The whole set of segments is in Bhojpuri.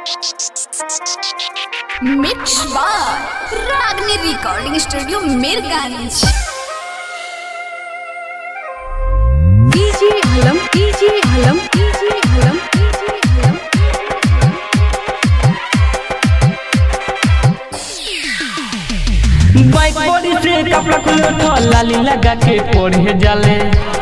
मिक्स बार Ragini recording studio Mirganj DJ Halam DJ Halam DJ Halam DJ Halam bike body से कपड़ा खुले तो लाली लगा के पढ़े जाले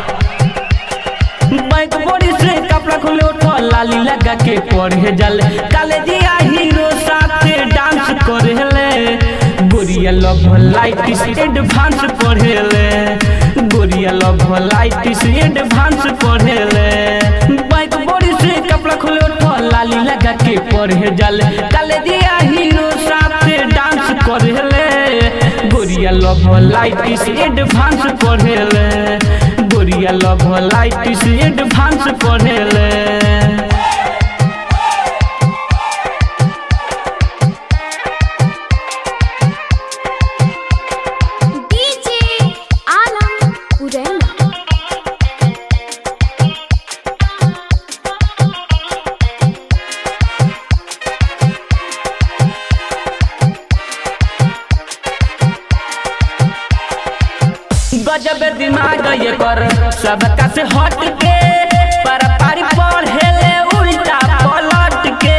बाइक बॉडी से कपड़ा खुले तो लाली लगा के पढ़े जाले कॉलेजिया हीरो साथे डांस करेले गोरिया लव लाइट से एडवांस पढ़ेले गोरिया लव लाइट से एडवांस पढ़ेले बाइक बॉडी से कपड़ा खुले तो लाली लगा के पढ़े जाले कॉलेजिया हीरो साथे डांस करेले गोरिया लव लाइट से एडवांस पढ़ेले गोरिया लव लाइट से एडवांस पढ़ेले डीजे आलम उरैना गजब दिमाग ये कर सबका से हट के पर पारी पढ़ेले उल्टा पलट के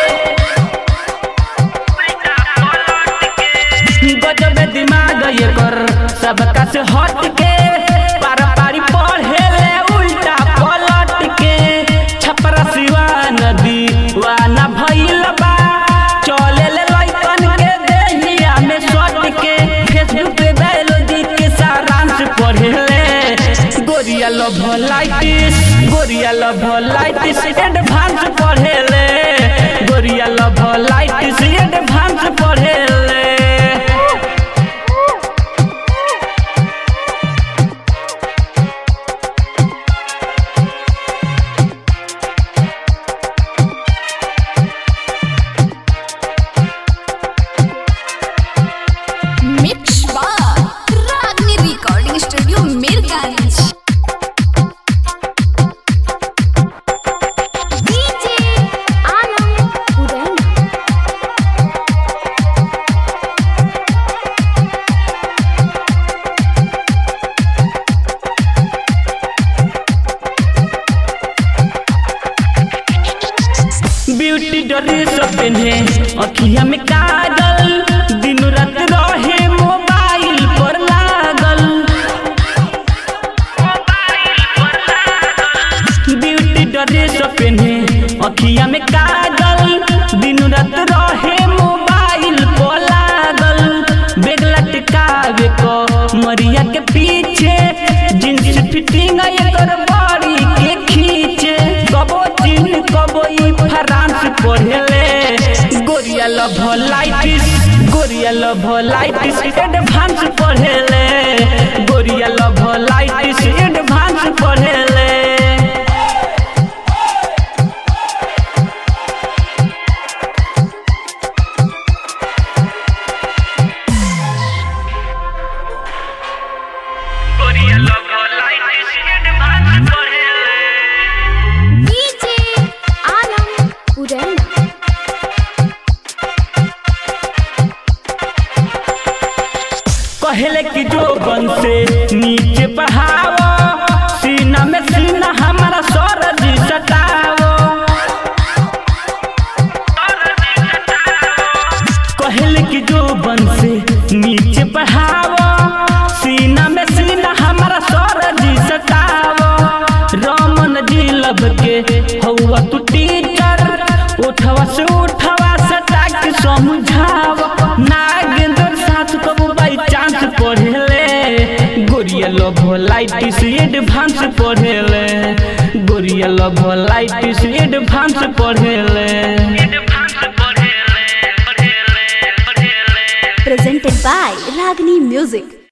गजब दिमाग ये कर सबका से हट के पर पारी पढ़ेले उल्टा पलट के छपरा सिवा नदी वाना भइल बा चले ले लइकन के देहिया में सट के फेसबुक पे बायोलॉजी के सारांश पढ़ेले गोरिया लव लाइटिस गोरिया लव लाइटिस एडवांस पढ़ेले गोरिया लव लाइटिस एडवांस पढ़ेले मिक्स बार Ragini recording studio Mirganj DJ Alam Uraina beauty dress पहने अखिया में काजल दिन रात रहे मोबाइल पर लागल ब्यूटी ड्रेस पहने अखिया में काजल दिन रात रहे मोबाइल पर लागल बेग लटकावे को मरिया के पीछे जींस फिटिंग एकर बॉडी के खींचे कबो चीन कबो ई फ्रांस पढ़ेले गोरिया लव लाइटिस गोरिया लव लाइटिस एडवांस पढ़ेले गोरिया लव लाइटिस एडवांस पढ़ेले गोरिया लव लाइटिस एडवांस पढ़ेले डीजे आलम उरैना कहले कि जो बन से नीचे बढ़ाओ सीना में सीना हमारा सरज सटाओ कहले कि जो बन से नीचे बढ़ाओ सीना में सीना हमारा सरज सटाओ रमन जी लब के हौवा तू टीचर उठवा से उठवा सटा के समझाओ नागेंद्र साथ कबू बाई चांस पढ़ेले गोरिया लव लाइट से एडवांस पढ़ेले गोरिया लव लाइट से एडवांस पढ़ेले presented by Ragni Music